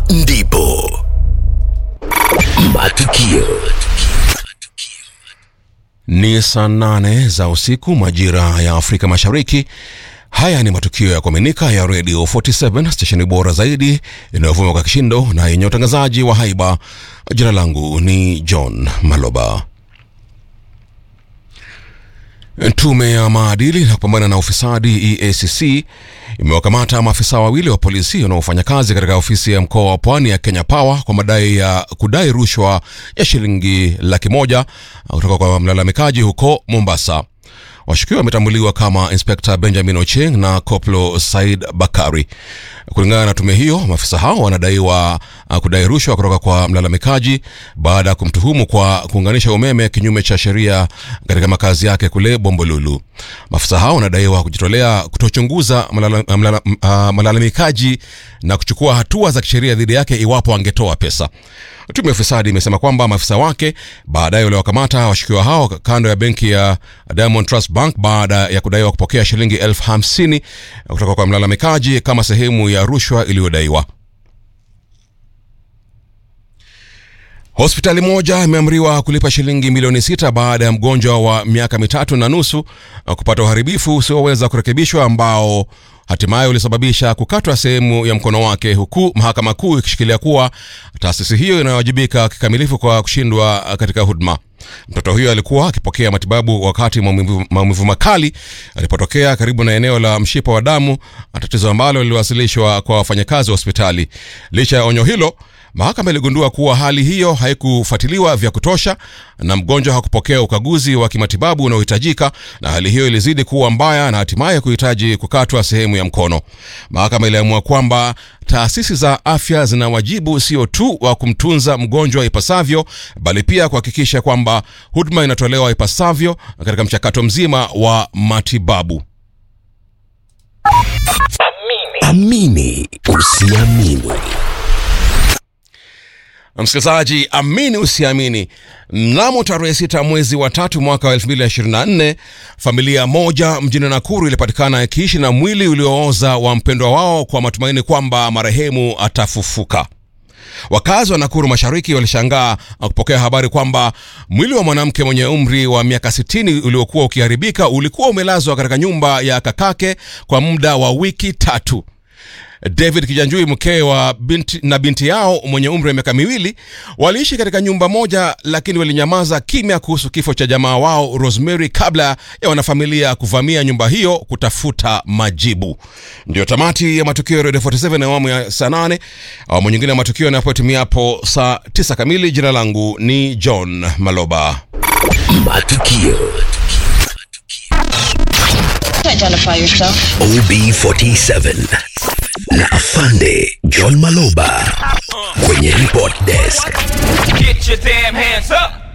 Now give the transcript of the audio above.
ndipo matukio Ni saa nane za usiku majira ya Afrika Mashariki. Haya ni matukio ya kuaminika ya Radio 47 stesheni bora zaidi inayovuma kwa kishindo na yenye utangazaji wa haiba. Jina langu ni John Maloba. Tume ya maadili na kupambana na ufisadi EACC imewakamata maafisa wawili wa polisi wanaofanya kazi katika ofisi ya mkoa wa pwani ya Kenya Power kwa madai ya kudai rushwa ya shilingi laki moja kutoka kwa mlalamikaji huko Mombasa. Washukiwa wametambuliwa kama Inspekta Benjamin Ocheng na Koplo Said Bakari. Kulingana na tume hiyo, maafisa hao wanadaiwa uh, kudai rushwa kutoka kwa mlalamikaji baada ya kumtuhumu kwa kuunganisha umeme kinyume cha sheria katika makazi yake kule Bombolulu. Maafisa hao wanadaiwa kujitolea kutochunguza malala- mlala- m- uh, malalamikaji na kuchukua hatua za kisheria dhidi yake iwapo angetoa pesa. Tume ya ufisadi imesema kwamba maafisa wake baadaye waliwakamata washukiwa hao kando ya benki ya Diamond Trust Bank baada ya kudaiwa kupokea shilingi elfu hamsini kutoka kwa mlalamikaji kama sehemu ya rushwa iliyodaiwa. Hospitali moja imeamriwa kulipa shilingi milioni sita baada ya mgonjwa wa miaka mitatu na nusu uh, kupata uharibifu usioweza kurekebishwa ambao hatimaye ulisababisha kukatwa sehemu ya mkono wake, huku mahakama kuu ikishikilia kuwa taasisi hiyo inayowajibika kikamilifu kwa kushindwa uh, katika huduma. Mtoto huyo alikuwa akipokea matibabu wakati maumivu maumivu makali alipotokea karibu na eneo la mshipa wa damu, tatizo ambalo liliwasilishwa kwa wafanyakazi wa hospitali. Licha ya onyo hilo, mahakama iligundua kuwa hali hiyo haikufuatiliwa vya kutosha na mgonjwa hakupokea ukaguzi wa kimatibabu unaohitajika, na hali hiyo ilizidi kuwa mbaya na hatimaye kuhitaji kukatwa sehemu ya mkono. Mahakama iliamua kwamba taasisi za afya zina wajibu sio tu wa kumtunza mgonjwa ipasavyo, bali pia kuhakikisha kwamba huduma inatolewa ipasavyo katika mchakato mzima wa matibabu. amini usiamini Msikilizaji, amini usiamini, mnamo tarehe sita mwezi wa tatu mwaka wa 2024 familia moja mjini Nakuru ilipatikana ikiishi na mwili uliooza wa mpendwa wao kwa matumaini kwamba marehemu atafufuka. Wakazi wa Nakuru Mashariki walishangaa kupokea habari kwamba mwili wa mwanamke mwenye umri wa miaka 60 uliokuwa ukiharibika ulikuwa umelazwa katika nyumba ya kakake kwa muda wa wiki tatu. David Kijanjui mkewe wa binti, na binti yao mwenye umri wa miaka miwili waliishi katika nyumba moja, lakini walinyamaza kimya kuhusu kifo cha jamaa wao Rosemary kabla ya wanafamilia kuvamia nyumba hiyo kutafuta majibu. Ndio tamati ya matukio ya Radio 47 na awamu ya saa 8. Awamu nyingine ya matukio yanapotimia hapo saa 9 kamili. Jina langu ni John Maloba. matukio Identify yourself. OB47 na afande John Maloba kwenye report desk Get your damn hands up!